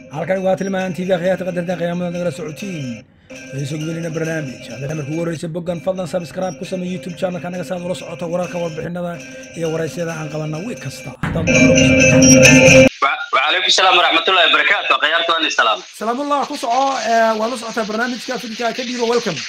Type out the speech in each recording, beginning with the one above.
halkan waa tilmaan tv akhyaarta qadarta qiyaamada nagala socotiin ayso gudalina barnaamij haddana markuu ugu horeysa boggan fadlan subscribe ku samee youtube channelka naga saad ula socoto wararka warbixinada iyo waraysyada aan qabana wiig kasta وعليكم السلام ورحمة الله وبركاته غيرت أني السلام salaamullah ku soco waa la socotaa barnaamijka fikirka ka dhiibo welcome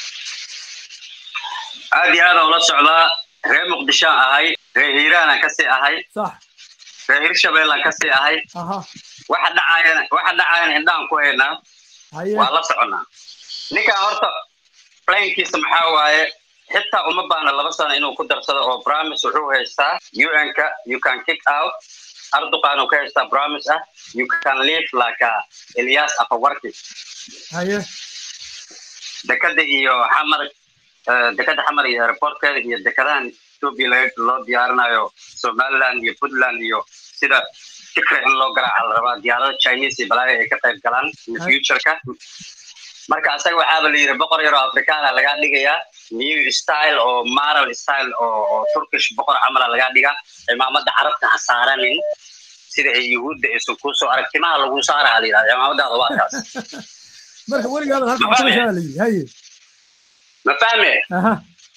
عادي هذا ولا سعودة غير مقدشان أهي غير هيران كسي أهي sax غير هيرشبيل كسي أهي aha واحد دعاين واحد دعاين عندهم كوينا haye ولا سعودنا نيكا هرتا بلين كيس محاواي حتى uma baahna laba sano inuu ku darsado oo promise wuxuu haystaa un-ka you can kick out arduqan uu ka haystaa promise ah you can live like a elias afawarki haye dekada iyo xamar eh, dekada xamar iyo airportkeeda iyo dekadahan ethiopia laga loo diyaarinayo somaliland iyo puntland iyo sida fikra in loo garaaca la rabaa diyaarada chinese iyo balaayo ay ka qayb galaan in Ay. futureka marka asaga waxaaba la yidhi boqor yaroo afrikaana lagaa dhigayaa new style oo maral style oo oo turkish boqor camala lagaa dhigaa cimaamada carabta ha saaranin sida ay yuhuudda aysan kusoo arag timaha lagu saaraha la yidhahda cimaamadaada waa kaas marka weligaada halka waxaa la yidhi haye ma fahme aha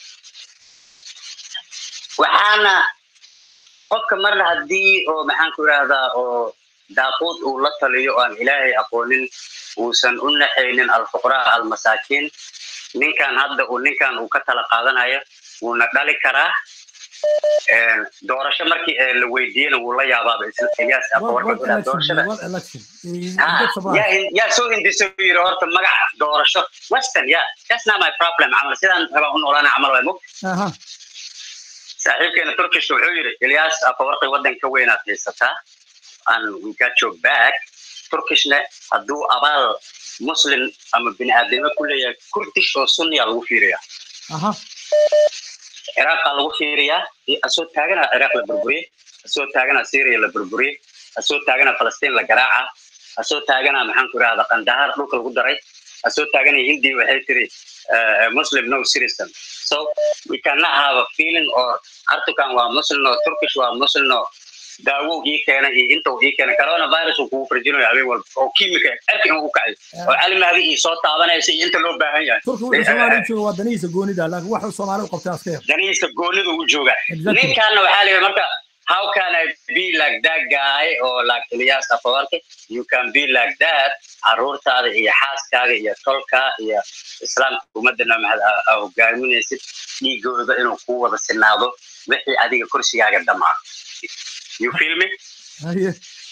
waxaana qofka marna haddii oo maxaan ku idhahdaa oo daaquud uu la taliyo oo aan ilaahay aqoonin uusan u naxaynin alfuqraa almasaakiin ninkan hadda uu ninkan uu ka tala qaadanayo wuuna dhali karaa Een, doorasho markii ee la weydiiyena wuu la yaabaaba isla ilyaas One- afawarka one ku dhaha election doorashada one election Eh, Ha, get surprised. yaa in- yaa soo hindisay uu yidhi horta magaca doorasho western ya that's not my problem camal sidaan rabaa u noolaana camal waay mug aha saaxiibkeena turkish wuxuu yidhi ilyaas afawarqi waddanka weynaad haysataa and we got your back turkishna hadduu abaal muslim ama bini aadnimo ku leeyahay kurdish oo sunniya lagu fiiriyaa aha ciraaqaa lagu fiiriyaa iyo asoo taagana ciraaq la burburiyey asoo taagana syria la burburiyey asoo taagana falastiin la garaaca asoo taagana maxaan ku idhahda qandahar dhulka lagu daray asoo taagana hindi waxay tiri uh, muslim no citizen so we cannot have a feeling or artukan waa muslim oo turkish waa muslim oo daawo ii keena iyo inta uu ii keena coronavirus uu kugu farjinayo habeen walba oo kiimika erka in uu kacayo oo calimahdi ii soo taabanaysa iyo inta loo baahan yahay turki wuxuu soomaaliya jooga waa danihiisa goonida laakiin waxuu soomaali u qabtay aska yar danihiisa goonidu u jooga Exactly. ninkanna waxaa layidhi marka how can I be like that guy or like Ilyas Afawarki you can be like that caruurtaada iyo xaaskaaga iyo tolka iyo islaamka ummadana maxaad aa- aa hogaaminaysid dhiigooda inuu ku wada sinaado wixii adiga kursigaaga dhamaa you feel me haye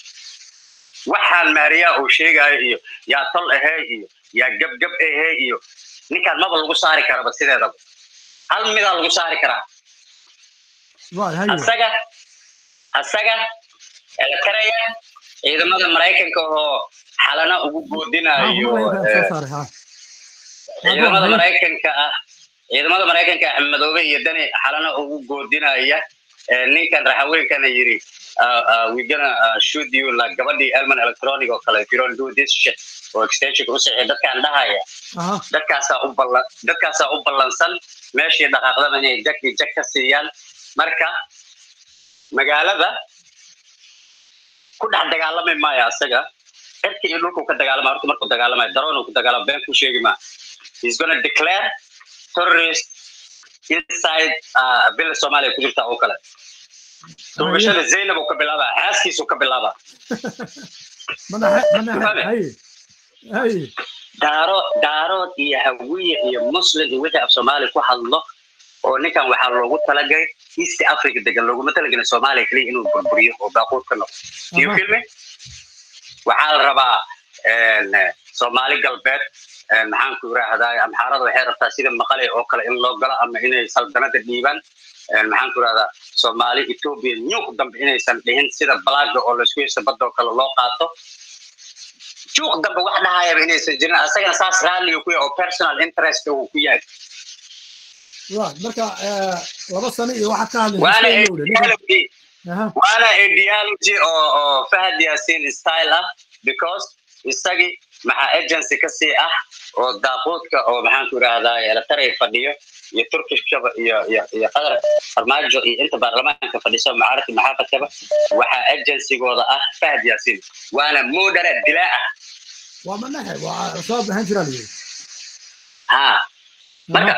waxaan maariyaa uu sheegayo iyo yaa tol ahee iyo yaa gabgab ahee iyo ninkaan maba lagu saari karaba sideedaba hal midaa lagu saari karaa right haye asaga asaga elekaraya ciidamada maraykanka oo xalana ugu goodinayo soo eh, saaray ha ciidamada Haye. maraykanka ah ciidamada maraykanka ah madoobe iyo dani xalana ugu goodinaya eh, ninkan raxaweenkana yiri uh, uh, we gonna uh, shoot you like gabadhii elman electronic oo kale if you don't do this shit oo extensionka u sixi dadkaan dhahaya aha dadkaasaa u ballan dadkaasaa u ballansan meeshii dhaqaaqdaba inay jag iyo jag ka siiyaan marka magaalada ku dhex dagaalami maayo asaga cirka iyo dhulku ka dagaalama horta markuu dagaalamayo daroonu ku dagaalama been ku sheegi maa he's gonna declare terrorist inside uh, bila soomaaliya ku jirta oo kale duubashada zaynab uu ka bilaabaa xaaskiisuu ka bilaabaa manaxe manaxe Fahme? haye haye daaro daarood iyo hawiye iyo muslim iyo wixii af soomaali ku hadlo oo ninkan waxaa loogu talagalay east africa degan looguma talagelin soomaaliya keliya inuu burburiyo oo baaquud ka noqdo Do you Aha. feel me waxaa la rabaa een, eh, soomaali galbeed een, maxaan ku irahdaa amxaarada waxay rabtaa sida maqale oo kale in loo galo ama inay saldanada dhiibaan een, maxaan ku irahdaa soomaali ethiopia nyuuq dambe inaysan dhihin sida balaaga oo laisku haysta badda oo kale loo qaato juuq dambe wax dhahayaba inaysan jirin asagana saas raalliga ku yahay oo personal interest uu ku yahay right marka eh, laba sano iyo waxaad ka waana hadlaysa Australia ninka ideology aha waana ideology oo oo fahad yaasiin style ah because isagii maxaa agency ka sii ah oo daaquudka oo maxaan ku idhaahdaa eletaray fadhiyo iyo turkishkaba iyo iyo iyo qadar farmaajo iyo inta baarlamaanka fadhiso macaarifka maxaafadkaba waxaa agencygooda ah fahad yaasiin waana moderate dilaa ah waa manaxe waa al-shabaab ahaan jiraa la yidhi ha marka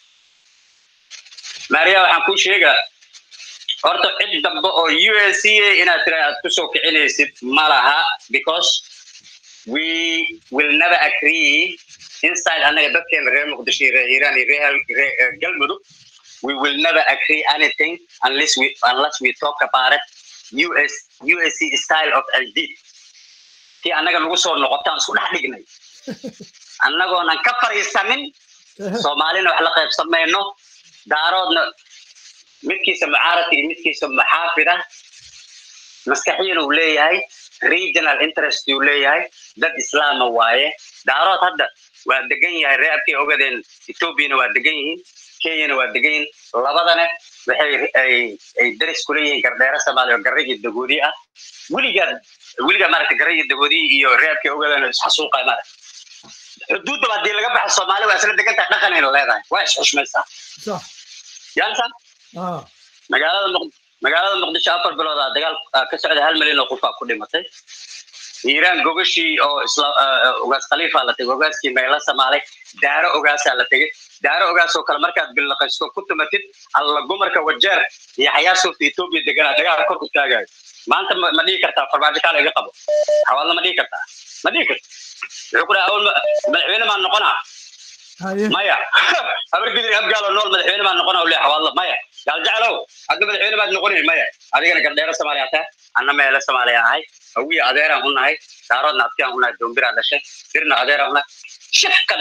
maria waxaan kuu sheegaa horta cid dambe oo u s c a inaad tira aad kusoo kicinaysid ma laha because we will never agree inside anaga dadkeena reer muqdisho iyo reer iiraan iyo reer reer galmudug we will never agree anything unless we unless we talk about it us usc style of ld tii annaga nagu soo noqotaan isku dhex dhignay annagoonan ka fariisanin soomaalina wax la qaybsan mayno daaroodna midkiisa mucaaradka iyo midkiisa muxaafida maskaxiyan uu leeyahay regional interest uu leeyahay dad islaama waaye daarood hadda waa degan yahay reerkay ogadeen ethoobiana waa degan yihiin kenyana waa degan yihiin labadana waxay ay ay daris kula yihiin gardheero soomaaliya oo garrigii dagoodi ah weligaa weligaa maaragta garrigii dagoodi iyo reerkay ogadeen isxasuuqay maaragta xuduudda haddii laga baxo soomaali waa isla degan tahay dhaqanayna leedahay waa isxushmaysaa sax yaansa ah magaalada muq magaalada muqdisho afar bilood aa dagaal aa ka socda hal milyan oo qofaa ku dhimatay iiraan gogashii oo isla ogaas khaliifaa la tegay ogaaskii meela samaalay daaro ogaasaa la tegay daaro ogaas oo kale markaad billaqaysto ku tumatid alla gumarka wajeer iyo xayaasuufta etoobiya deganaa dagaal kor u taagayo maanta ma ma dhihi kartaa farmaajo kaala iga qabo xawaalna ma dhihi kartaa ma dhihi karta wuxuu ku dhaha awal ma- madaxweyne maan noqonaa haye maya habar gidir abgaalo nool madaxweyne baan noqona ule xawaadlo maya gaal jeclow hadda madaxweyne baad noqonin maya adigana gardheero soomaaliya taa anna meele soomaaliya ahay hawiya adeeraan u nahay daaroodna adkiyaan u nahay doombiraa dhashay dirna adeeraan u nahay shif kale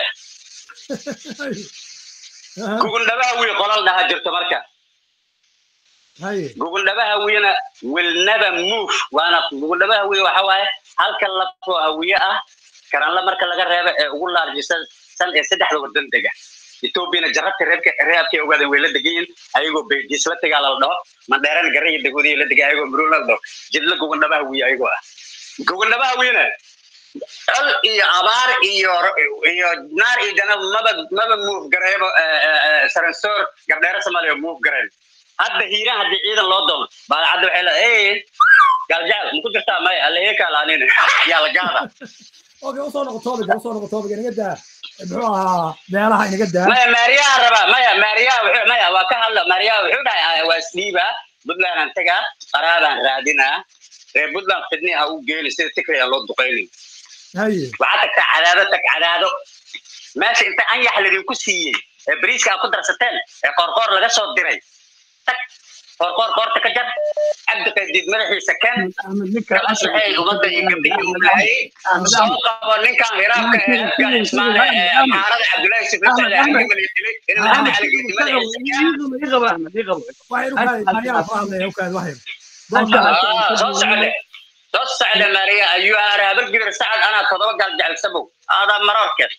Aha, gugundhabaha wiy qolal dhaha jirto marka haye gugundhabaha wiyana will never move waana gugundhabaha wiy waxa waaye halka lafoo hawiye ah karanla marka laga reebo ee ugu laarjisan san ee saddexda wadan dega etoobiyana jarabta reebka reebkay ogaadeen way la degan yihiin ayagoo beydis la tegaa la dhaho mandheerana garaya dagoodiya la dega ayagoo muruuna la dhaho jidla gugundhabaha wiy ayagoo ah gugundhabaha wiyana col iyo abaar iyo iyo naar iyo janab maba maba move gareebo saransoor gardheero soomaaliya move gareen hadda hiiraan haddii ciidan loo doono baadacadda waxay leedahay gaaljacal maku jirtaa maya allaheekaalaanin yaa la gaada okay usoo noqo toobiga usoo noqo toobiga inaga daa muxuu ahaa beelaha inaga daa maya maariyaha rabaa maya maariyaha wuxuu maya waa ka hadla maariyaha wuxuu dhahay waa isdhiibaa puntland aan tagaa qaraabaan raadinaa reer puntland fidni ha u geeni sida tikri aan loo duqaynin haye waxaa tagtaa cadaado tag cadaado meesha inta anyax ladinku siiyey ee bariiska aad ku darsateen ee qoorqoor laga soo diray tag qoorqoor qoorta ka jar cabdi qaydiid madaxiisa ken kala saxeey ummadda iyo gabdhihii uu lahayay soo qabo ninkan hiraabka ee afgaan ismaale ee xaarada cabdullaahi sifri socda xakimal iyo dilay in maxamed cali geedi madaxiisa ken waxay rukaay maariyaha ku hadlaya ukaad waxay Ah, soo socde soo socde maria ayuu aare habargidir sacad anaa todoba gaal jecelsabow aadaa maroorkeed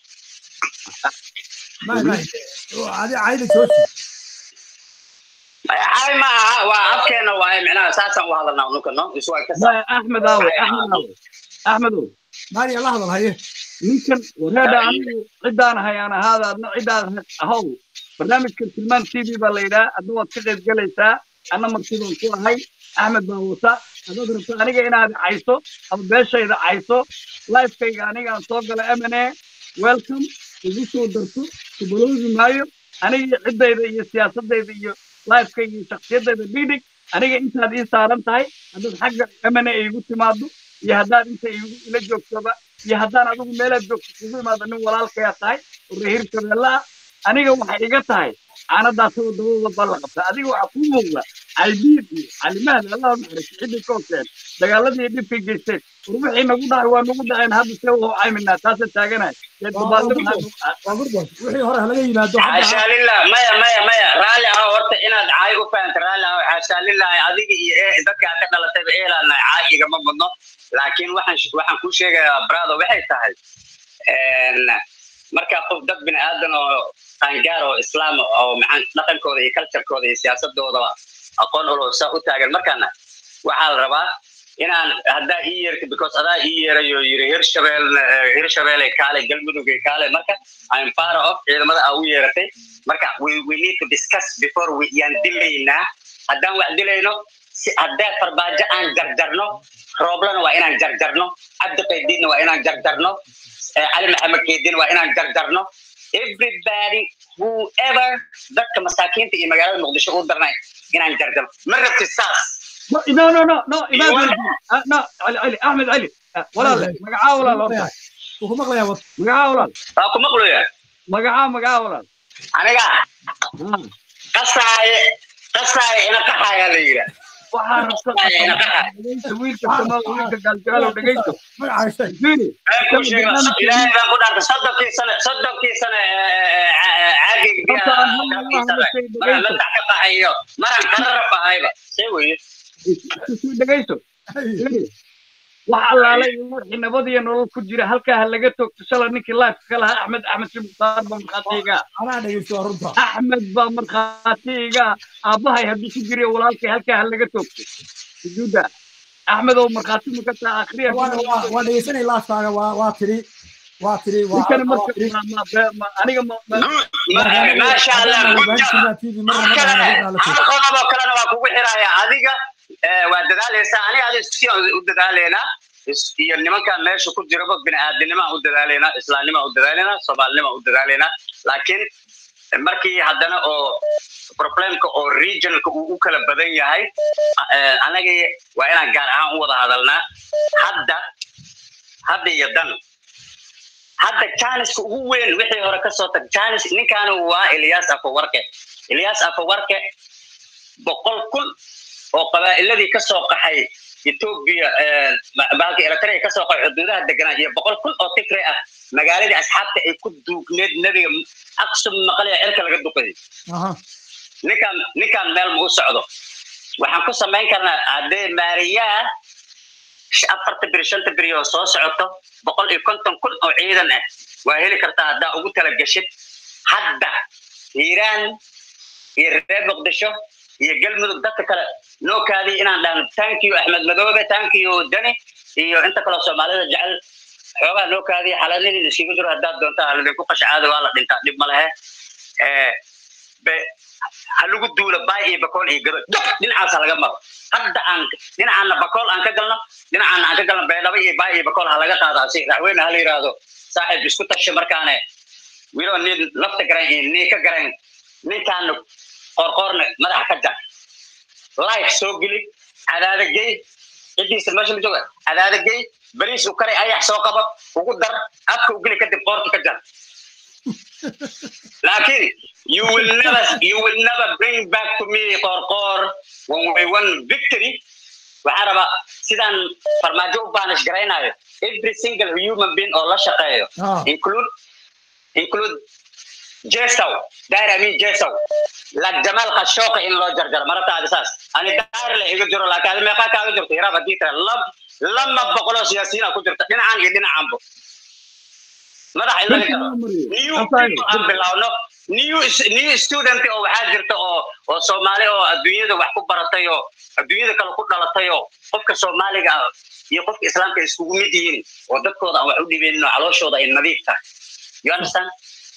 may may adi cayda jooji ay ma aha waa afkeena waaye micnaha saasaan u hadalnaa unuka no isu ay ka saa axmed aawe axmed aawe axmedow maariya la hadal haye ninkan wareedha anigu ciddaan hayaan ahaada adna ciddaan ahow barnaamijkan tilmaan t v baa la yidhaha adna waad ka qayb gelaysaa anna martidaan ku ahay axmed baa wata haddaad rabto aniga inaad cayso ama beeshayda cayso lifekayga anigaan soo gala m n a welcome igu soo darto kubaloobi maayo aniga iyo ciddayda iyo siyaasadayda iyo lifekayga iyo shaksiyadayda dhigdhig aniga intaad ii saaran tahay haddaad xagga m n a igu timaado iyo haddaad inta igu ila joogtoba iyo haddaan adigu meelaad joogto kugu imaado nin walaalkayaa tahay oo reer hirshabeelle ah aniga waxay iga tahay caanadaasoo dabadooda baa la qabta adiga waxaa kuu muuqda caydiid iyo calimahdi allah naxariiso cidii ka hoseen dagaaladii iyo dhibkay geysteen war wixii nagu dhacay waa nagu dhaceen hadda see wau cayminaa taasa taaganahay dee dabaaldi waa gurdoon wixii hore halaga yimaado xaashaa lillah maya maya maya raalli ah horta inaad caay u fahanta raalli ah xaashaa lillah adiga iyo ee dadka aad ka dhalatayba eelana caay igama mudno laakiin waxaan waxaan kuu sheegayaa brado waxay tahay markaa qof dad bini aadan oo qaangaar oo islaam oo maxaan dhaqankooda iyo culturekooda iyo siyaasadooda aqoon ulo saa u taagan markaana waxaa la rabaa inaan haddaa ii yeerta because adaa ii yeerayo yiri hirshabeel hirshabeele kaale galmudug kaale marka I'm part of ciidamada aa u yeeratay marka we, we need to discuss before we yaan dilaynaa haddaan wax dilayno si haddee farbaajo aan jarjarno rooblana waa inaan jarjarno cabdi qaydiidna waa inaan jarjarno eh, cali maxamed keedin waa inaan jarjarno everybody whoever dadka masaakiinta iyo magaalada muqdisho u darnay inaan jarjarno ma rabti saas No, no, no, no, no, Imam Iwan. Waliid. Ah, no, Ali, Ali, Ahmed Ali. Ah, walaal, Ali. magacaa walaal horta. wuu ku maqlayaa wad Magacaa walaal. waa ku maqluya Magacaa, magacaa walaal. aniga Ah, qasaaye qasaaye ina qaxayaa la yidhaa waxaa rabta dhegeysta wiilka Soomaal, wiilka Gaaljacaalow, dhegeysto. magacaa sheeg Fiiri, Been kuu sheega, ilaahay baan ku dhaartay soddonkii sane soddonkii sane caagig Horta aan hal mar biyaha hadla shay maran dhegeysto. madax ka baxayo maran qararab ahayba see weye dhegeysto. Fiiri, wax allaalay wixii nabad iyo nolol ku jira halkaa ha laga toogto shalay ninkii live ka lahaa Axmed Axmed Shib Mukhtaar baa markhaatiga anaa dhegeysto waa runta axmed baa markhaatiga aabbahay hadduu ku jiriyo walaalkay halkaa ha laga toogto sujuudda axmed oo markhaati ma ka taa akhriya waa waa- waa dhegeysanay laaftaaga waa waa tiri waa tiri waa ninkana waa marka tiri ma- ma- ma- ma- aniga ma- ma- maasha allah gudda TV marna kale magacaaga la hal qodoboo kalena waa kugu xiraya adiga eh, waa dadaaleysaa aniga adiga si u dadaaleynaa is- iyo nimanka meesha ku jiraba bini'aadinimaa u dadaaleynaa islaamnimaa u dadaaleynaa soomaalinimaa u dadaaleynaa laakiin markii haddana oo problemka oo regionalka uu u kala badan yahay eh, anagii waa inaan gaar ahaan u wada hadalnaa hadda hadda iyo dan hadda janiska ugu weyn wixii hore kasoo tag janis ninkaani waa ilyas afawarke ilyas afawarke boqol kun oo qabaa'iladii kasoo qaxay etoobiya baalka eritrea kasoo qaxay xuduudaha deganaa iyo boqol kun oo tigre ah magaaladii asxaabta ay ku duugneed nebiga aqsum maqlaya cirka laga duqayay aha ninkaan ninkaan meel ma u socdo waxaan ku samayn karnaa haddee maariyaa sh- afarta biri shanta biri oo soo socoto boqol iyo konton kun oo ciidan ah waa heli kartaa haddaa ugu tala geshid hadda hiiraan iyo reer muqdisho iyo galmudug dadka kale noo kaadiy inaan dhahno tankiyo axmed madoobe tankiyo dani iyo inta kaleo soomaalida jecel xoogaa noo kaadiya xaladadii iskiga jiro haddaad doontaa haladinku qashcaada waa la dhintaa dhib ma lehe Eh, be- ha lagu duulo baay iyo bakool iyo gado dab dhinacaas ha laga maro hadda aan dhinacaana bakool aan ka galno dhinacaana aan ka galno beedhabo iyo baay iyo bakool ha laga qaadaa si raxweyne ha la yidhaahdo saaxiib isku tasha markaane wilo nin lafta garan iyo nii ka garan ninkaana qoorqoorne madaxa ka jar life soo geli cadaada gey cidiisa meesha ma jooga cadaada gey bariis u karay ayax soo qabo ugu dar afka u geli kadib qoorta ka jar laakiin you will never you will never bring back to me qorqor when we won victory waxaan rabaa sidaan farmaajo u baanish garaynayo every single human being oo la shaqeeyo Ah. include include jesow dair amin jesow la jamal khashooqa in loo jarjaro marataadi saas ani dair la iga jiro laakiin adi meeqaa kaaga jirto hiraab haddii tira lam lama boqoloo siyaasiyiina ku jirta dhinacan iyo dhinacanbo madax in laga jaro new people aan bilaawno new new student oo waxaa jirta oo oo soomaali oo adduunyada wax ku baratay oo adduunyada kale ku dhalatay oo qofka soomaaliga ah iyo qofka islaamka ay iskugu mid yihiin oo dadkooda aan wax u dhibeynin oo calooshooda ay nadiif tahay you understand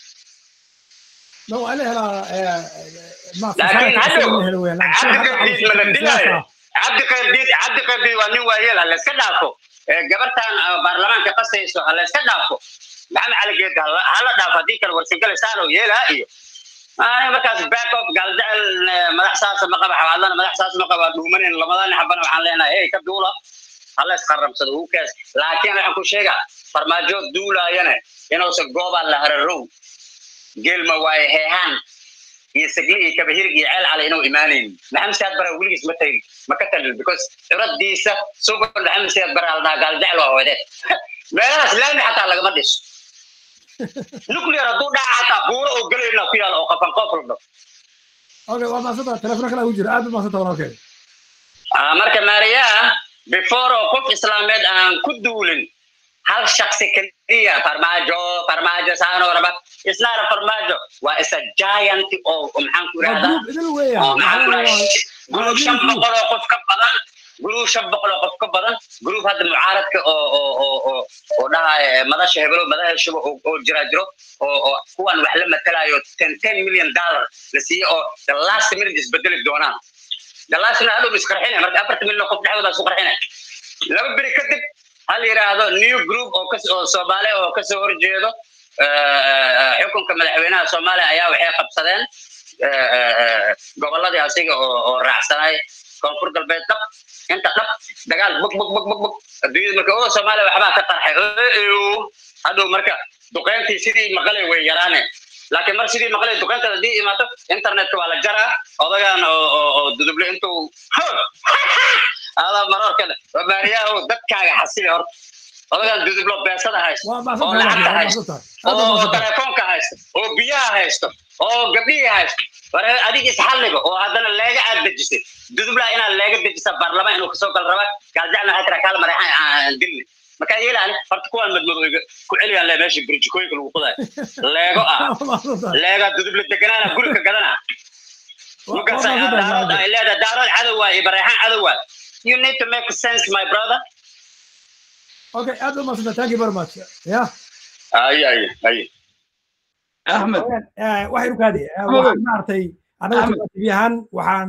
no waa la helaa eh, ma laakiin hadhow la helo weyn cabdi qaybdiid ma la dilaayo cabdi qaybdiid cabdi qaybdiid waa nin waayeel ha layska dhaafo Eh, gabartan ah, baarlamaanka qasayso ha layska dhaafo maxamed cali geed ha la- ha la dhaafo haddii kale warsangale saano yeelaa iyo Ah, markaas back up galdacel eh, madax saasa ma qaba xawaadlana madax saas ma qaba dhuumanin lamadan xabana waxaan leenahay hey ka duula hala isqarabsado who cares laakiin waxaan ku sheegaa farmaajo duulaayane inuusan goobaan la hararow geelma waaye heehaan iyo sagli iyo kabahirg iyo ceel cale inuu imaanayn maxamed siyaad bara weligiis ma tagin ma ka talin because ciradiisa sugan maxamed siyaad bara aldhaa gaaljecel waa hoodeed meelahaas laami xataa lagama dhiso nuclear hadduu dhaca xataa buuro oo gelayna ku yaal oo qafan qof la dhaho okay waa maasanta telefoon kale ugu jira aad u maasanta walaalkay Ah, marka maariyaa before oo qof islaameed aan ku duulin hal shaksi keliya farmaajo farmaajo saano raba isnaara farmaajo waa isa giant oo oo maxaan ku waa irahdaa group idil weeya oo maxaan ku Waa- irahdaa group shan boqol oo qof ka badan group shan boqol oo qof ka badan group hadda mucaaradka oo oo oo oo oo dhahaya madasha hebelo madaxa shuba oo oo jira jiro oo oo kuwan wax la matalayo ten ten million dollar la siiyo oo the last minute isbedeli doonaan the last minute hadhow isqarxinaya marka afarta milyan oo qof dhexdooda isku qarxinaya laba beri kadib hal yidhaahdo new group oo kas oo soomaali oo kasoo horjeedo xukunka madaxweynaha soomaaliya ayaa waxay qabsadeen gobolladii asiga oo oo raacsanay koonfur galbeed dhab inta dhab dagaal bug bug bug bug bug adduunyada marka oo soomaaliya waxbaa ka qarxay hadhow marka duqeyntii sidii maqalay way yaraane laakiin mar sidii maqlay duqeyntada haddii imaato internetka waa la jaraa odagan oo oo duduble intuu adaa maroorkale baariyaha dadkaaga xasili horta odagan dudublo beesada haysto oo lacagta haysto oo telefoonka haysto oo biyaha haysto oo gabdhihii haysto war adig isxalliga oo haddana leega aad dejisay dudublaa inaad leega dejisa baarlamaan inuu kasoo gal raba gaaljacna waxay tiraa kaala mareexan aan dilni markaa yeelaan horta kuwaan madmadooga ku celiyaan le meesha burjikooyinka lagu qudayo leego ah leega duduble deganaana guriga gadana markaas ay leedahay daarood cadow waay iyo bareexan cadow waay you need to make sense my brother okay aad u maasanta thank you very much yeah ay ay ay axmed waxaynu kaadi waxaan maartay anaga tv ahaan waxaan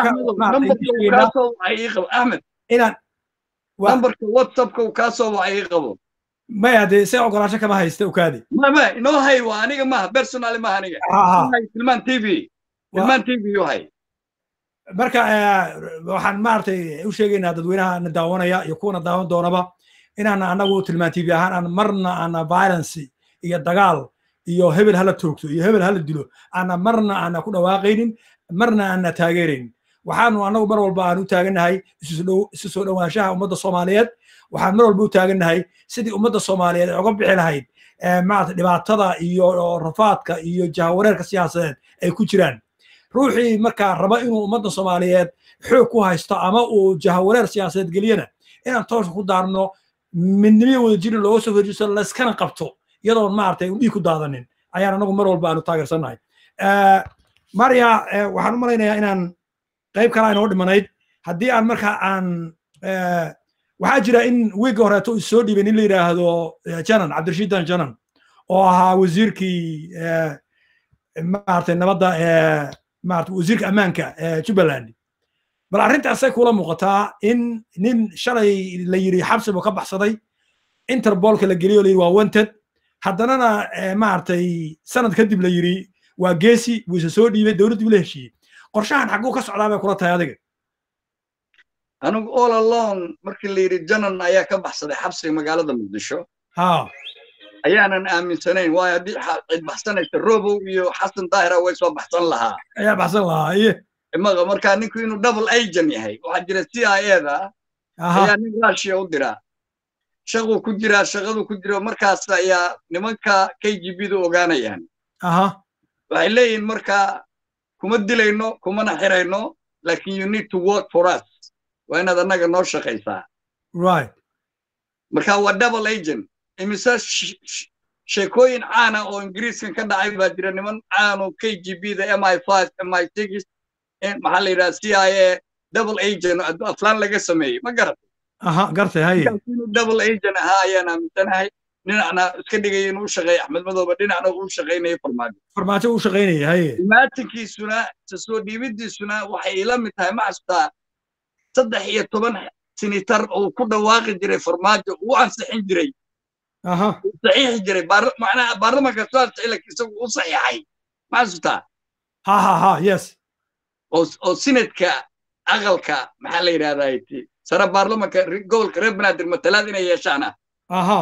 axmed inaan nambarka whatsappka uu kaa soo wacay ii qabo maya dee se ogolaansho kama haysta ukaadi ma ma inoo hay waa aniga maaha personally maaha aniga tilmaan t v tilmaan t v yu hay marka waxaan maaragtay u sheegaynaa dadweynaha na daawanaya iyo kuwana daawan doonaba inaan anagu tilmaan tv ahaan aan marna aana violence iyo dagaal iyo hebel hala toogto iyo hebel hala dilo aana marna aana ku dhawaaqaynin marna aana taageeraynin waxaanu anagu mar walba aan u taagannahay isu soo dhowaanshaha ummadda soomaaliyeed waxaan mar walba u taagannahay sidii ummadda soomaaliyeed ay uga bixi lahayd maarata dhibaatada iyo rafaadka iyo jahawareerka siyaasadeed ay ku jiraan ruuxii markaa raba inuu ummadda soomaaliyeed xoog ku haysto ama uu jahawareer siyaasadeed geliyana inaan tooska ku daarno midnimiya wada jirin looga soo horjiso layskana qabto iyadoon maaragtay dhiig ku daadanin ayaan anagu mar walba aanu taageersannahay marya waxaan u malaynayaa inaan qayb kale aynoo dhimanayd haddii aan marka aan waxaa jira in wiigga horeeto is soo dhiibay nin la yidhaahdo janan cabdirashiidan janan oo ahaa wasiirkii maaragtay nabadda maarata wasiirka ammaanka jubbaland bal arrintaasay kula muuqataa in nin shalay la yidhi xabsi buu ka baxsaday interbolka la geliyo la yidhi waa wanted haddanana maaragtay sanad kadib la yidhi waa geesi buu isa soo dhiibay dowladdii ula heshiiyey qorshahan xagguu ka socdaa bay kula tahay adiga anigu all alone markii la yidhi janan ayaa ka baxsaday xabsiga magaalada muqdisho ha ayaanan aaminsanayn waayo haddii cid baxsanaysa robow iyo xasan daahira way soo baxsan lahaa ayaa baxsan lahaa iye imaga markaa ninku inuu double agent yahay waxaa jira c i eda ayaa nin russia u diraa shaquu ku jiraa shaqadu ku jiro markaas ayaa nimanka k g b du ogaanayaan waxay leeyihin marka kuma dilayno kumana xirayno lakin you need to work for us waa inaad annaga noo shaqaysaa right marka waa double agent imise sheekooyin caana oo ingiriiskan ka dhacay baa jira niman caano k g b da m i five m i six maxaa la yidhaha c i a double agent aflaan laga sameeyey ma garatay aha gartay haye inuu double agent ahaa ayaan aaminsanahay dhinacna iska dhigaya inuu u shaqeeya axmed madooba dhinacna uu shaqaynaya farmaajo farmaajo uu shaqaynaya haye imaatinkiisuna soo dhiibidiisuna waxay ila mid tahay ma xasutaa saddex iyo toban sinitar oo ku dhawaaqi jiray farmaajo uu ansixin jiray aha saxiixi jiray macnaha baarlamanka soo ansixi laakiin isagu u saxiixay ma xasutaa ha ha ha yes oo sinadka aqalka maxaa la yidhahdaa sare baarlamanka gobolka reer banaadir matalaad inay yeeshaan ah aha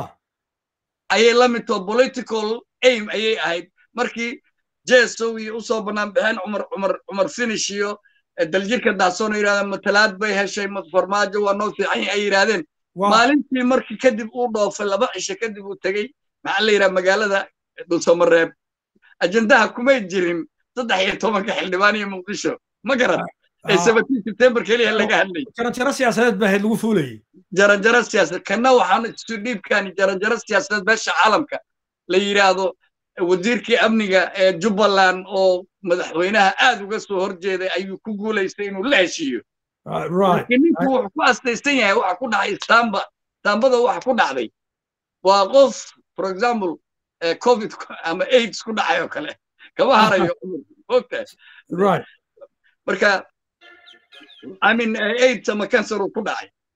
ayay la mid too political aim ayay ahayd markii jesow iyo usoo bannaan baxeen cumar cumar cumar finish iyo daljirka daasoon yidhahdeen matalaad bay heshay farmaajo waa noo fiican ay yidhahdeen maalintii markii kadib uu dhoofay laba cisho kadib uu tegey maxaa la yidhaha magaalada dhulsamareeb ajendaha kumay jirin saddex iyo tobanka xildhibaan iyo muqdisho ma garan ee seventeen september keliya laga hadlay jaranjaro siyaasadeed baa ahayd lagu fuulayay jaranjaro siyaasadeed kana waxaan isu dhiibkaani jaranjaro siyaasadeed beesha caalamka la yidhaahdo wasiirkii amniga ee jubbaland oo madaxweynaha aad uga soo horjeeday ayuu ku guulaystay inuu la heshiiyo laakiin ninku wuxuu ku astaysan yahay waxa ku dhacay istamba istambada waxa ku dhacday waa qof for example covid ama aids ku dhacay oo kale kama harayo ogtahay marka i mean aids ama cancer uu ku dhacay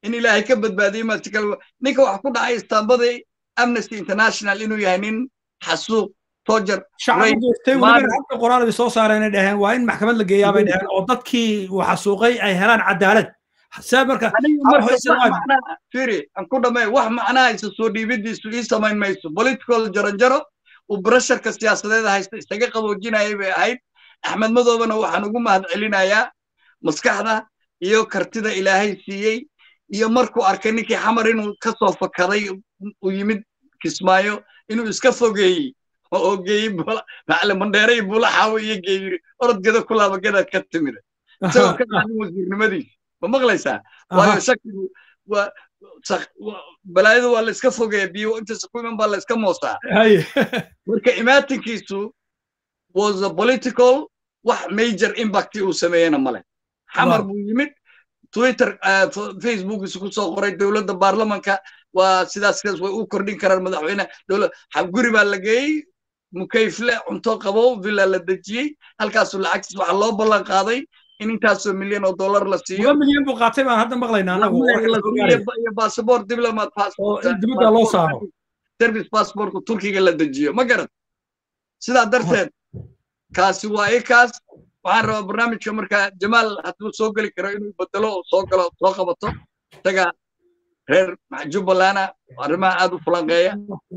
in ilaahay ka badbaadiyo ma si kale ninka wax ku dhacay istaambadii amnesty international inuu yahay nin xasuuq tojar shacabku geystay weliba hadda qoraal bay soo saareen ay dhaheen waa in maxkamad la geeyaa bay dhaheen oo dadkii uu xasuuqay ay helaan cadaalad see marka firi aan ku dhamay wax macnaha isa soo dhiibidiisu ii samayn mayso political jaranjaro uu brasharka siyaasadeeda haysta isaga qaboojinayay bay ahayd axmed madoobana waxaan ugu mahad celinayaa maskaxda iyo kartida ilaahay siiyey iyo markuu arkay ninkii xamar inuu ka soo fakaday uu yimid kismaayo inuu iska fogeeyey oo geeyey macalin mandheere iyo bulaxaawo iyo geeyiri orodgeda ku laabagadaad ka timida isagoo ka qaadin wasiirnimadiisa ma maqlaysaa waayo shakigu waa balaayadu waa la iska fogeeya biyo intaas ku iman baa la iska moosaa marka imaatinkiisu was a political wax major impact uu sameeyena male xamar buu yimid twitter facebookiisu ku soo qoray dowladda baarlamanka waa sidaas sidaas way u kordhin karaan madaxweyne dowlad guri baa la geeyey mukayfle cunto qabow villa la dejiyey halkaasuu lacagtiis waxaa loo ballan qaaday in intaasoo milyan oo dollar la siiyo milyan buu qaatay baan hadda maqlaynaa anagu iyo basaboor diplomat dibadda loo saaro service passportka turkiga la dejiyo ma garan sidaa darteed kaasi waa i kaas waxaan rabaa barnaamijka markaa jamaal hadduu soo geli karo inuu bedelo oo soo galo soo qabato isaga reer jubbalana arrimaha aad u fulanqeeya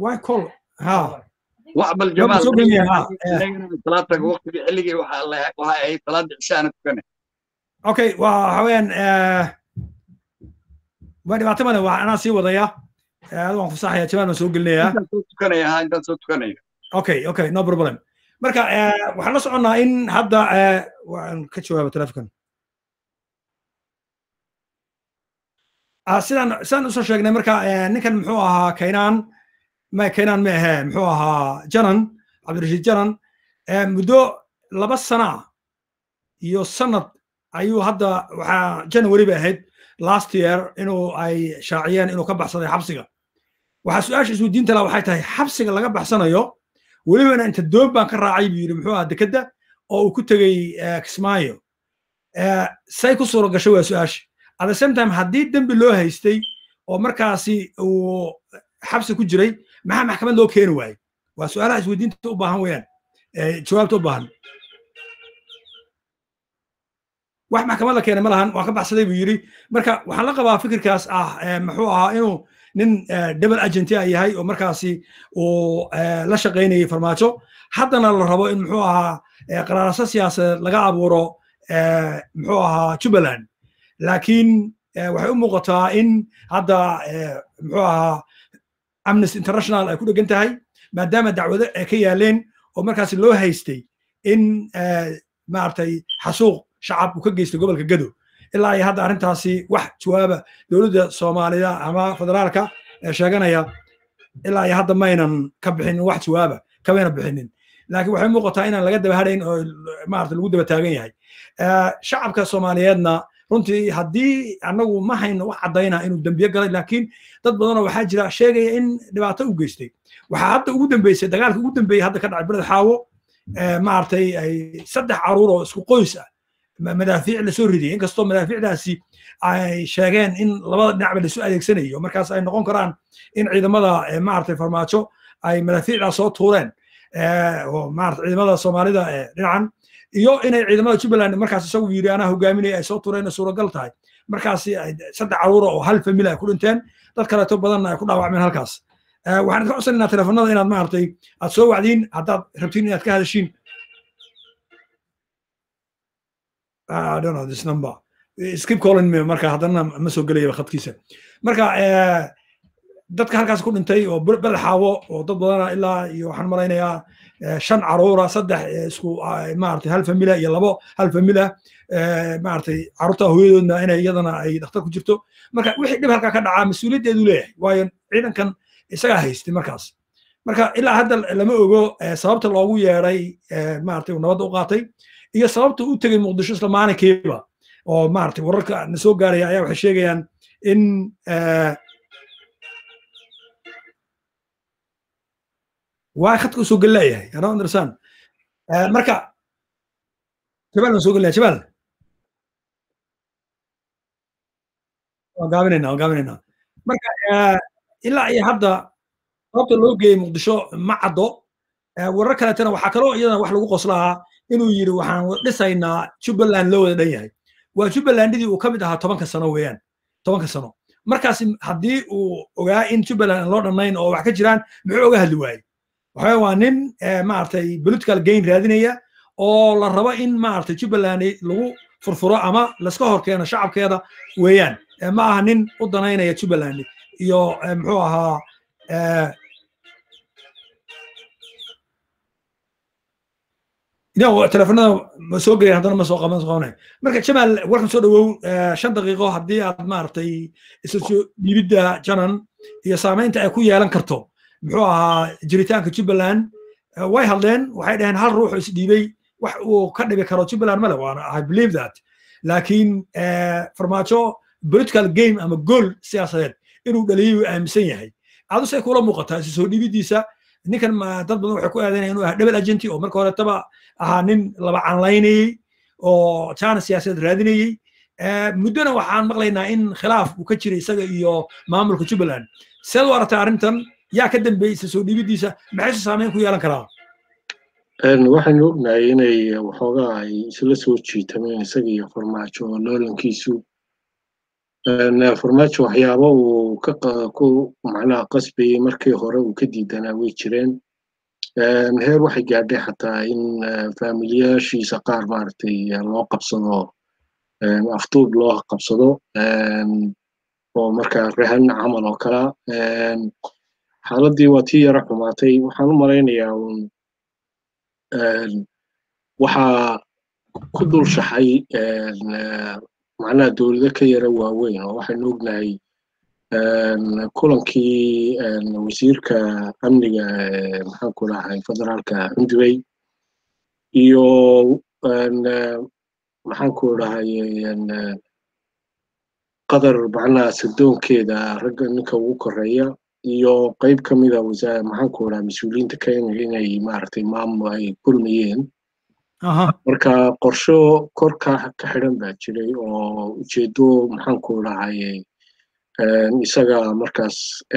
wax bal jamaal salaataga waqtigii xilligii waxaa ahayd salaada cishaana tukane okay waxa weeyaan waa dhibaato male waa anaa sii wadaya adigu waan fasaxaya jamaal baan soo gelinayaa intaan soo tukanaya ha intaan soo tukanaya okay okay no problem marka waxaan la soconnaa in hadda waan ka jawaaba telefonkan sidaan sidaan usoo sheegnay marka ninkan muxuu ahaa kaynaan ma kaynaan ma ahe muxuu ahaa janan cabdirashiid janan muddo laba sana iyo sanad ayuu hadda waxaa january bay ahayd last year inuu ay shaaciyeen inuu ka baxsaday xabsiga waxaa su-aasha isweydiinta laha waxay tahay xabsiga laga baxsanayo welibana inta doon baan ka raacay buu yidhi muxuu ahaa dekedda oo uu ku tegey kismaayo say ku suura gashay waa su-aasha at the same time haddii dembi loo haystay oo markaasi uu xabsi ku jiray maxaa maxkamad loo keeni waayey waa su-aalaha isweydiinta u baahan weeyaan jawaabta u baahan wax maxkamad la keenay ma lahan waan ka baxsaday buu yidhi marka waxaan la qabaa fikirkaas ah muxuu ahaa inuu nin double agenti a yahay oo markaasi uu la shaqaynayay farmaajo haddana la rabo in muxuu ahaa qaraarasa siyaasadeed laga abuuro muxuu ahaa jubbaland laakiin waxay u muuqataa in hadda muxuu ahaa amnesty international ay ku dhegan tahay maadaama dacwado ay ka yaaleen oo markaasi loo haystay in maaragtay xasuuq shacab uu ka geystay gobolka gado ilaa iyo hadda arrintaasi wax jawaaba dowladda soomaalida ama federaalka ee sheeganaya ilaa iyo hadda maynan ka bixinin wax jawaaba kamayna bixinin laakiin waxay muuqataa inaan laga daba hadhayn oo maarata lagu daba taagan yahay shacabka soomaaliyeedna runtii haddii annagu ma hayno wax caddayna inuu dembiye galay laakiin dad badanoo waxaa jira sheegaya in dhibaato u geystay waxaa hadda ugu dambeysay dagaalka ugu dambeeyey hadda ka dhacay beled xaawo maaragtay ay saddex caruur oo isku qoys ah madaafiic lasoo ridiyay inkastoo madaafiicdaasi ay sheegeen in labada dhinacba lasu adeegsanayo markaas ay noqon karaan in ciidamada maaragtay farmaajo ay madaafiicdaas soo tuureen oo maarata ciidamada soomaalida dhinacan iyo inay ciidamada jubbaland markaas isagu yiri anaa hogaaminaya ay soo tuureen suuragal tahay markaasi saddex caruura oo hal famili ay ku dhinteen dad kaleeto badanna ay ku dhaawacmeen halkaas waxaan idinka codsanaynaa telefonada inaad maaragtay aad soo wacdiin haddaad rabtiin inaad ka hadashiin I don't know this number. Skip calling me marka haddana ma soo gelaya khadkiisa. Marka dadka halkaas ku dhintay oo beled xaawo oo dad badana ilaa iyo waxaan malaynayaa shan caruura saddex isku maaragtay hal famila iyo labo hal famila maaragtay caruurta hooyadoodna inay iyadana ay dhakhtar ku jirto marka wixii dhib halkaa ka dhacaa mas-uuliyaddeedu leeyahay waayo ciidankan isagaa haystay markaas marka ilaa hadda lama ogo sababta loogu yeeday maaragtay uu nabadda u qaatay iyo sababta u tegey muqdisho isla maalinkiiba oo maaragtay wararka na soo gaaraya ayaa waxay sheegayaan in waa khadka usoo gel leeyahay I don't understand marka jabaal baan soo gelaya jabaal waan gaabinaynaa waan gaabinaynaa marka ilaa iyo hadda sababta loo geeyey muqdisho ma caddo warar kaleetana waxaa kaloo iyadana wax lagu qoslahaa inuu yidhi waxaan dhisaynaa jubbaland loo wada dhan yahay waa jubbalandidii uu ka mid ahaa tobanka sano weeyaan tobanka sano markaas haddii uu ogaa in jubbaland aan loo dhannayn oo wax ka jiraan muxuu oga hadli waayey waxaa waa nin maaragtay political gain raadinaya oo la rabo in maaragtay jubbaland lagu furfuro ama laska hor keeno shacabkeeda weeyaan ma aha nin u danaynaya jubbaland iyo muxuu ahaa telefonada ma soo gelayan haddana ma soo qaban qabanay marka jamaal warkan soo dhawow shan daqiiqo haddii aad maaragtay isla soo dhiibidda janan iyo saamaynta ay ku yeelan karto muxuu ahaa jiritaanka jubbaland way hadleen waxay dhaheen hal ruux isdhiibay wax uu ka dhibi karo jubbaland male waana i believe that laakiin farmaajo political game ama gool siyaasadeed inuu dhaliyay uu aaminsan yahay adusay kula muuqataa isu soo dhiibiddiisa ninkan dad badan waxay ku aadanayaan inuu ahaa double agenti oo marka horetaba ahaa nin laba canlaynayey oo jana siyaasadeed raadinayey muddona waxaan maqlaynaa in khilaaf uu ka jiray isaga iyo maamulka jubbaland seed u aragtay arrintan yaa ka dambeeyey isa soo dhiibiddiisa maxayse saameyn ku yeelan karaa waxaynu ognahay inay waxoogaa ay isla soo jiitameen isaga iyo farmaajo oo loolankiisu farmaajo waxyaabo uu ku macnaha qasbayey markii hore uu ka diidanaa way jireen heer waxay gaadhay xataa in faamiliyaashiisa qaar maaragtay loo qabsado afduub loo qabsado oo markaa rehan camal oo kala xaaladdii waa tii yara xumaatay waxaan u malaynayaa un waxaa ku dul shaxay macnaha dowlado ka yara waaweyn oo waxaynu ognahay kulankii wasiirka amniga maxaanku dhahay federaalka xundubey iyo maxaanku dhahay qadar macnaha sadoonkeeda ragga ninka ugu koreeya iyo qayb ka mida maxaanku dhaha mas-uuliyiinta kenya inay maaragtay maamul ay kulmayeen marka qorsho korka ka xidhan baa jiray oo ujeedo maxaanku dhahay isaga markaas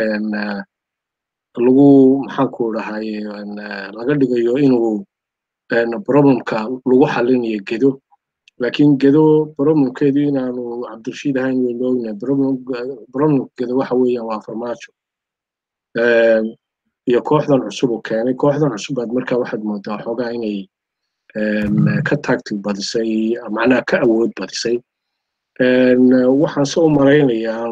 lagu maxaanku dhahay laga dhigayo inuu problemka lagu xalinayo gedo laakiin gedo problemkeedu inaanu cabdirashiid ahayn waynu ognahay problemka gedo waxa weeyaan waa farmaajo iyo kooxdan cusub uu keenay kooxdan cusub baad marka waxaad moodaa xoogaa inay ka taagti badisay macnaha ka awood badisay waxaan se u malaynayaa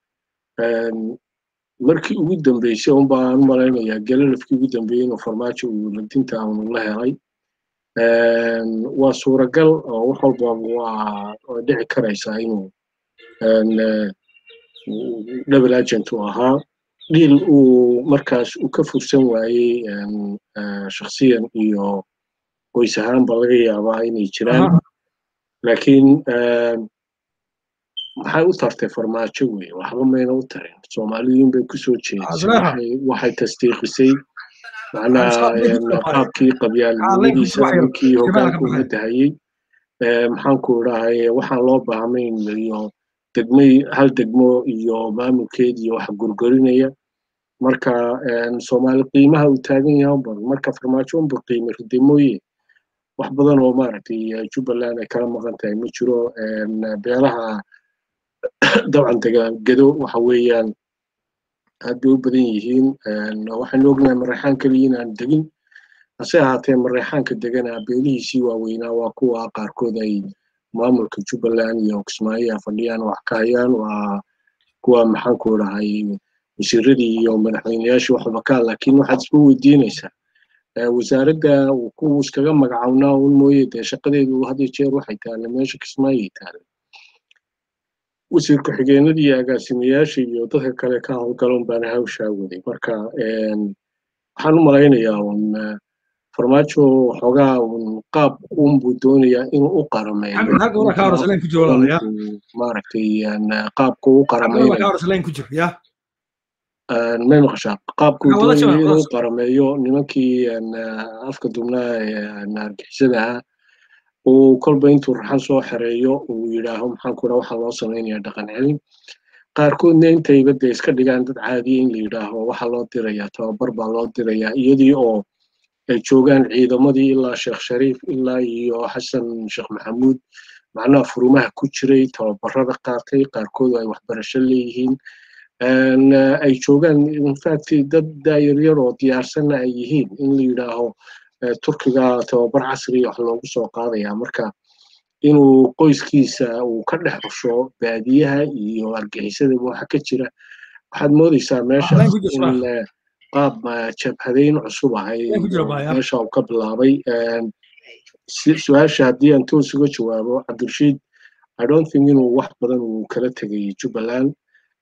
markii ugu dambeysay un baan u malaynayaa galalafkii ugu dambeeyey inuu farmaajo uu ladinta unu la helay waa suuragal oo wax walba waa way dhici karaysaa inuu double agent uu ahaa dhiil uu markaas uu ka fursan waayey shakhsiyan iyo qoys ahaanba laga yaabaa inay jiraan laakiin maxay u tartay farmaajo wey waxba mayna u tarin soomaaliyiin bay kusoo jeedisay waxay tasdiiqisay macnaha qaabkii qabyaalinimadiisa ninkii hogaanka uga dahayey maxaanku dhahay waxaan loo baahnayn iyo degmay hal degmo iyo maamulkeed iyo wax gurgurinaya marka soomaali qiimaha uu taagan yahay unba marka farmaajo unba qiime ridimooye wax badan oo maaragtay jubbaland ay kala maqan tahay ma jiro beelaha dabcan dega gedo waxa weeyaan aad bay u badan yihiin waxaynu ognahay mareexaan keliya inaan degin hase ahaatee mareexaanka degana beelihiisii waaweynaa waa kuwa qaarkood ay maamulka jubbaland iyo kismaayo fadhiyaan wax ka hayaan waa kuwa maxaanku dhahay wasiiradii iyo madaxweyneyaashii waxba ka laakiin waxaad isku weydiinaysaa wasaaradda kuwu iskaga magacawnaa un mooye dee shaqadeedu had iyo jeer waxay taale meesha kismaayay taale wasiir ku-xigeenadii iyo agaasimayaasha iyo dadka kale ka howlgalon baana hawshaa waday marka waxaan u malaynayaa un farmaajo waxoogaa un qaab unbuu doonayaa inuu u qarameeyo maaragtay qaabku u qarameeyo may maqashaa qaabkuu doonaya inuu qarameeyo nimankii afka dubnaa ee argixisada ahaa uu kolba intuu raxan soo xereeyo uu yidhaaho maxaanku dhaa waxaa loo samaynayaa dhaqan celin qaarkoodna intayba dee iska dhigaan dad caadiya in la yidhaaho waxaa loo dirayaa tababar baa loo dirayaa iyadii oo ay joogaan ciidamadii ilaa sheekh shariif ilaa iyo xasan sheekh maxamuud macnaha furumaha ku jiray tababarada qaatay qaarkood ay waxbarasho leeyihiin ay joogaan infact dad daayaryar oo diyaarsanna ay yihiin in la yidhaaho turkiga tababar casriya wax loogu soo qaadaya marka inuu qoyskiisa uu ka dhex xusho baadiyaha iyo argixisadaba waxa ka jira waxaad moodaysaa meeshaas in qaab jabhadayn cusub ahay meesha uu ka bilaabay su-aasha haddii aan toos uga jawaabo cabdirashiid i don't think inuu wax badan uu kala tegay jubbaland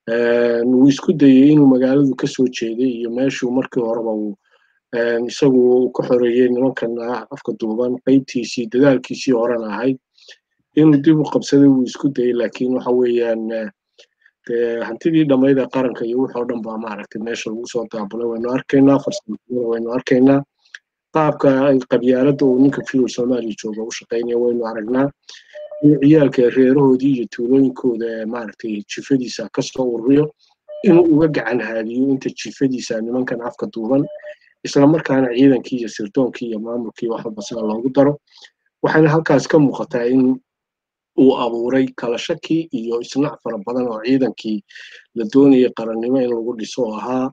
wuu isku dayey inuu magaaladu ka soo jeeday iyo meeshuu markii horeba uu isagu ka xoreeyey nimankan afka duuban qaybtiisii dadaalkiisii horena ahayd inuu dib u qabsaday wuu isku dayey laakiin waxa weeyaan hantidii dhammayd ee qaranka iyo wixoo dhan baa maaragtay meesha lagu soo daabulay waynu arkaynaa farsamada waynu arkaynaa qaabka qabyaaladda uu ninka fiil soomaaliya jooga u shaqaynaya waynu aragnaa in ciyaalka reerahoodii iyo tuulooyinkooda maaragtay jifadiisa kasoo ururiyo inuu uga gacan haadiyo inta jifadiisa nimankan afka duuban islamarkaana ciidankii iyo sirdoonkii iyo maamulkii waxba sida loogu daro waxaana halkaas ka muuqataa in uu abuuray kala shaki iyo isnac fara badan oo ciidankii la doonayay qarannimo in lagu dhiso oo ahaa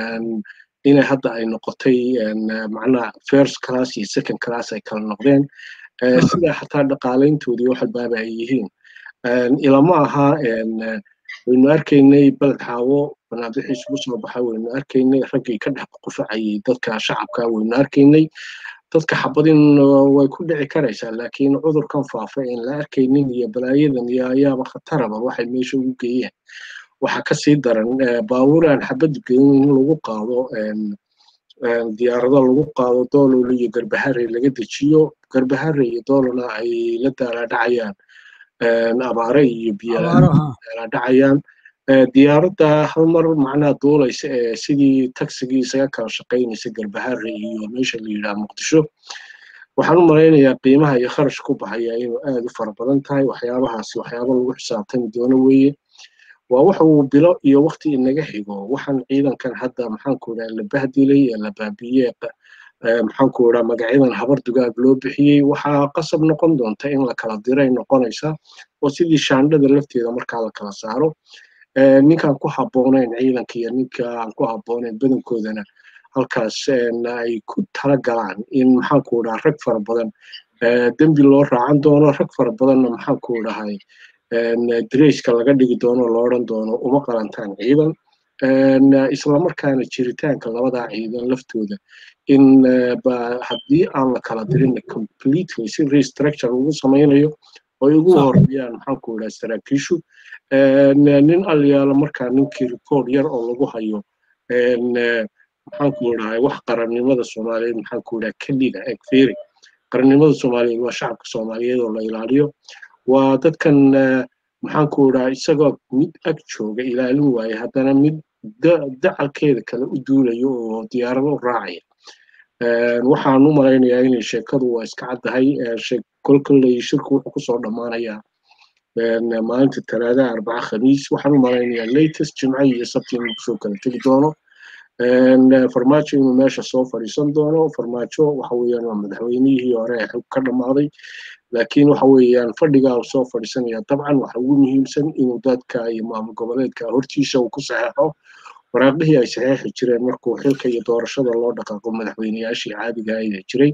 inay hadda ay noqotay macnaha first class iyo second class ay kala noqdeen sida xataa dhaqaalayntoodii wax albaaba ay yihiin ilama aha waynu arkaynay baled xaawo banaadixii isugu soo baxay waynu arkaynay raggii ka dhex qufacayay dadka shacabka waynu arkaynay dadka xabadin way ku dhici karaysaa laakiin cudurkan faafa in la arkaynin iyo balaayadan iyo ayaaba khataraba waxay meesha ugu geeyeen waxa kasii daran baabuur aan xabad gelin in lagu qaado diyaarado lagu qaado doolol iyo garbahare laga dejiyo garbahare iyo doolona ay la daalaadhacayaan abaare iyo biyadhaacayaan diyaaradda hal mar macnaha duulaysa ee sidii tagsigii isaga kala shaqaynaysa garbahare iyo meesha la yidhaha muqdisho waxaan u malaynayaa qiimaha iyo kharash ku baxaya inuu aad u fara badan tahay waxyaabahaasi waxyaaba lagu xisaabtami doono weeye waa waxa uu bilo iyo wakti inaga xigo waxaan ciidankan hadda maxaanku idhaha la bahdilay ee la baabiye maxaanku idhaha magacyadan habar dugaag loo bixiyey waxaa qasab noqon doonta in la kala diray noqonaysa oo sidii shaandhada lafteeda markaa la kala saaro ninkaan ku habboonayn ciidanka iyo ninka aan ku habboonayn badankoodana halkaas ay ku tala galaan in maxaanku idhaha rag fara badan dembi loo raacan doono rag fara badanna maxaanku idhahay dreyska laga dhigi doono lo odhan doono uma qalantaan ciidan islamarkaana jiritaanka labadaa ciidan laftooda in haddii aan la kala dirin completely si restructure lagu samaynayo oo ugu horeeyaan maxaanku idhaha saraakiishu nin alyaalo markaa ninkii report yar oo lagu hayo maxaanku idhahay wax qarannimada soomaaliyeed maxaanku idhaha keliga egferi qarannimada soomaaliyeed waa shacabka soomaaliyeed oo la ilaaliyo waa dadkan maxaanku idhaha isagoo mid ag jooga ilaalin waaye haddana mid dacalkeeda kale u duulayo oo diyaarado u raacaya waxaan u malaynayaa inay sheekadu waa iska caddahay kolkoley shirku wuxuu kusoo dhammaanayaa maalinta talaadaha arbaca khamiis waxaan u malaynayaa latest jimco iyo sabti inuu kusoo kala tegi doono farmaajo inuu meesha soo fadhiisan doono farmaajo waxa weeyaan waa madaxweynihii hore ee xog ka dhammaaday laakiin waxa weeyaan fadhigaa uu soo fadhiisanaya dabcan waxa ugu muhiimsan inuu dadka iyo maamul goboleedka hortiisa uu ku saxeexo waraaqihii ay saxeexi jireen markuu xilka iyo doorashada loo dhaqaaqo madaxweyneyaashii caadiga ayda jiray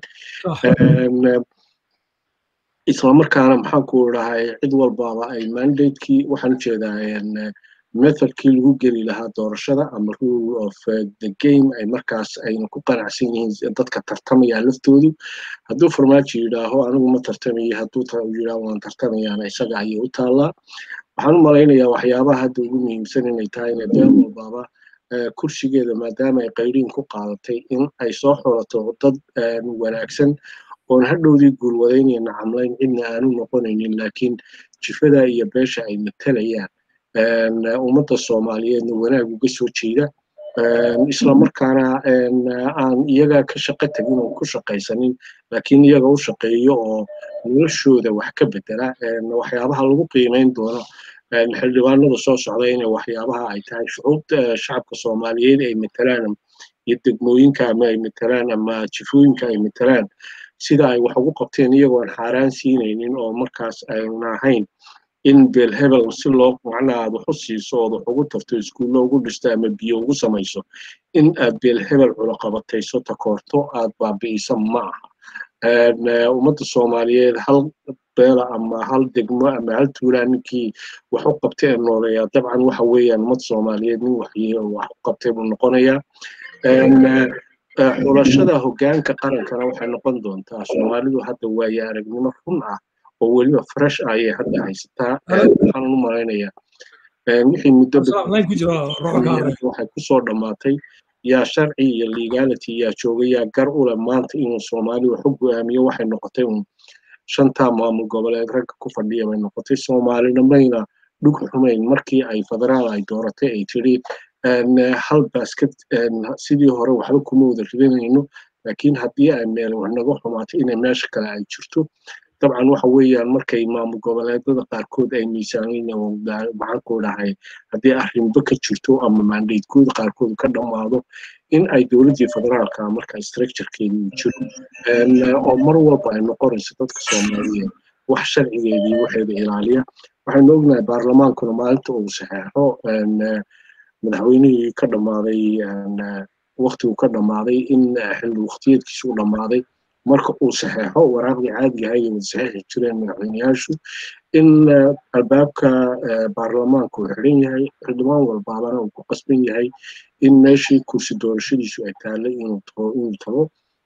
islamarkaana maxaanku idhahay cid walbaaba ay mandatekii waxaan ujeedaa methodkii lagu geli lahaa doorashada ama rule of the game ay markaas ayna ku qanacsan yihiin dadka tartamaya laftoodu hadduu farmaajo yidhaaho anigu ma tartamayo hadduu yidhaaho waan tartamayaana isaga ayay u taallaa waxaan u malaynayaa waxyaabaha hadda ugu muhiimsan inay tahay inay been walbaaba kursigeeda maadaama ay qayriin ku qaadatay in ay soo xulato dad wanaagsan oon hadhowdii guulwadaynayna camlayn cidna aanu noqonaynin laakiin jifada iyo beesha ay matalayaan ummadda soomaaliyeedna wanaag uga soo jeeda islamarkaana aan iyaga ka shaqo tegin oo ku shaqaysanin laakiin iyaga u shaqeeyo oo noloshooda wax ka bedela waxyaabaha lagu qiimayn doono xildhibaanada soo socda inay waxyaabaha ay tahay shucuubta shacabka soomaaliyeed ay matalaan iyo degmooyinka ama ay matalaan ama jifooyinka ay matalaan sida ay wax ugu qabteen iyagoon xaaraan siinaynin oo markaas ayna ahayn in beel hebel si loo macnaa aad wax u siiso ood wax ugu tarto iskuullo ugu dhisto ama biyo ugu samayso in aad beel hebel culaqabatayso takoorto aad baabi'isa ma aha ummadda soomaaliyeed hal beela ama hal degmo ama hal tuulaa ninkii wax u qabtay ee nooleeyaa dabcan waxa weeyaan ummadda soomaaliyeed nin wax wax u qabtay buu noqonayaa xulashada hoggaanka qarankana waxay noqon doontaa soomaalidu hadda waaye aragnimo run ah oo weliba fresh ah ayay hadda haysataa waxaan u malaynayaa wixii muddo waxay kusoo dhammaatay yaa sharci iyo legality yaa jooga yaa gar u leh maanta inuu soomaali wax u go'aamiyo waxay noqotay un shantaa maamul goboleed ragga ku fadhiya bay noqotay soomaalina mayna dhug xumayn markii ay federaal ay dooratay ay tiri hal basket sidii hore waxba kuma wada ridanayno laakiin haddii ay meel wax naga xumaato inay meesha kale ay jirto dabcan waxa weeyaan markay maamul goboleedada qaarkood ay miisaanayna maxaan ku dhahay haddii arrinba ka jirto ama mandatekooda qaarkood ka dhammaado in ay dowladdii federaalka marka structurekeedi uu jiro oo mar walba ay noqonayso dadka soomaaliyeed wax sharcigeedii waxeeda ilaaliya waxaynu ognahay baarlamaankuna maalinta uu saxeexo madaxweynihii ka dhammaaday waqtigu ka dhammaaday in xilli waqtiyeedkiisu u dhammaaday marka uu saxeexo waraaqdii caadiga ahayd wada saxeexi jireen madaxweyneyaashu in albaabka baarlamaanka uu xidhan yahay xildhibaan walbaabana uu ku qasban yahay in meeshii kursi doorashadiisu ay taallay inuu tago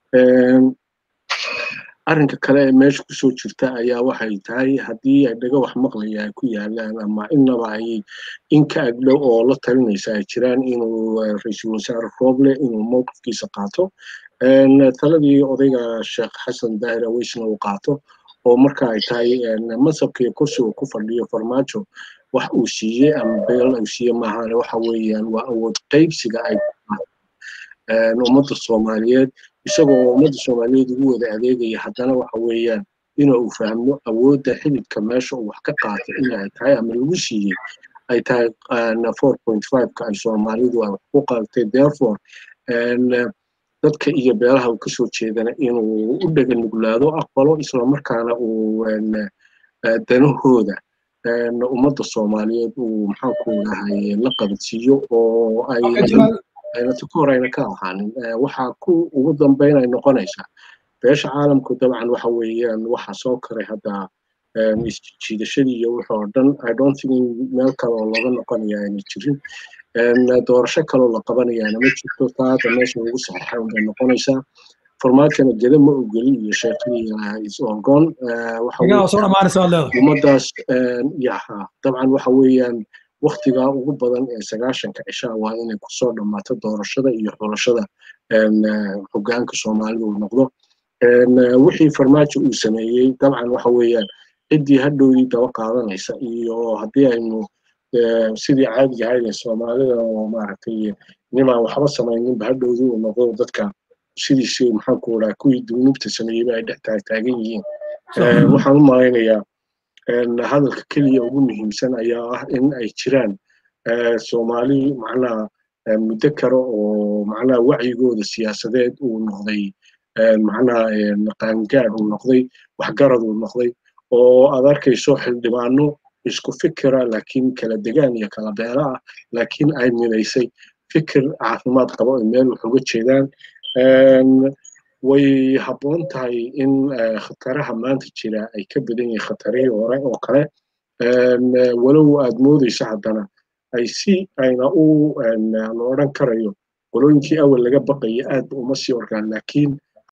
arrinka kale ee meesha kusoo jirta ayaa waxay tahay haddii ay dhaga wax maqlaya ay ku yaalaan ama innaba ay inka agdhow oo la talinaysa ay jiraan inuu ra-iisul wasaare rooble inuu mowqifkiisa qaato taladii odayga sheekh xasan daahir aweysna uu qaato oo marka ay tahay mansabka iyo kursi uu ku fadhiyo farmaajo wax uu siiyey ama beel uu siiyey maahane waxa weeyaan waa awood qaybsiga ay ummadda soomaaliyeed isagoo ummadda soomaaliyeed ugu wada adeegaya haddana waxa weeyaan inuu uu fahmo awoodda xididka meesha uu wax ka qaatay inay tahay ama lagu siiyey ay tahay four point five-ka ay soomaalidu ay wax ku qaadatay therefore dadka iyo beelaha uu kasoo jeedana inuu u dhega nuglaado aqbalo islamarkaana uu danahooda ummadda soomaaliyeed uu maxaanku dhahay la qabadsiiyo oo ay ayna tukor ayna ka ahaanin waxaa ku ugu dambeyn ay noqonaysaa beesha caalamku dabcan waxa weeyaan waxa soo koray hadda isjiidashadii iyo wixii oo dhan i don't think meel kale oo looga noqonaya ayna jirin doorasho kaloo la qabanayaana ma jirto taa hadda meesha ugu saxiixa unbay noqonaysaa farmaajona geda ma ogeli iyo sheekadii is orgon ummadaas yaha dabcan waxa weeyaan waktigaa ugu badan ee sagaashanka cishaa waa inay kusoo dhammaato doorashada iyo xulashada hoggaanka soomaalida uu noqdo wixii farmaajo uu sameeyey dabcan waxa weeyaan ciddii hadhowdii daba qaadanaysa iyo haddii aynu sidii caadiga ahayd ee soomaalida oo maaragtay nimaan waxba samayninba hadhowdii uu noqdo dadka sidiisii maxaanku dhaha kuwii duunubta sameeyeyba ay dhex taagan yihiin waxaan u malaynayaa hadalka keliya ugu muhiimsan ayaa ah in ay jiraan soomaali macnaha muddo kale oo macnaha wacyigooda siyaasadeed uu noqday macnaha qaangaad uu noqday waxgarad uu noqday oo aad arkayso xildhibaano isku fikira laakiin kala degaan iyo kala beela ah laakiin ay midaysay fikir caafimaad qabo ay meel wax uga jeedaan way habboon tahay in khataraha maanta jira ay ka badan yihiin khatarihii hore oo kale walow aad moodayso haddana ay si ayna u la odhan karayo qolooyinkii awal laga baqaya aad uma sii orgaan laakiin